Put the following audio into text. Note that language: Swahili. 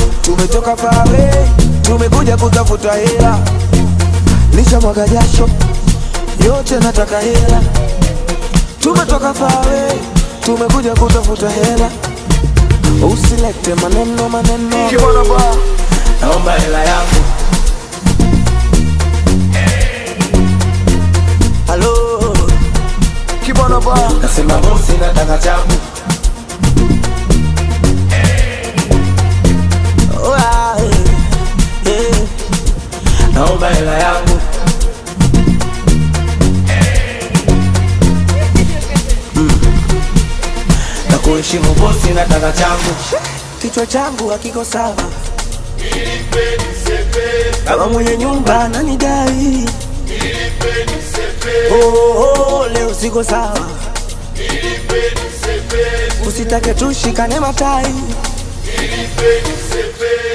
tumetoka fawe, tumekuja kutafuta hela, licha mwaga jasho yote nataka hela, tumetoka fawe, tumekuja kutafuta hela, usilete maneno maneno, Kiwana ba naomba hela yangu. Halo, Kibana ba nasema bosi, nataka changu. Oh, ah, eh, eh. Naomba hela yangu. Mm. Na kuheshimu bosi, nataka changu. Kichwa changu hakiko sawa, kama mwenye nyumba ananidai. Oh, oh, leo siko sawa, usitake tushikane matai.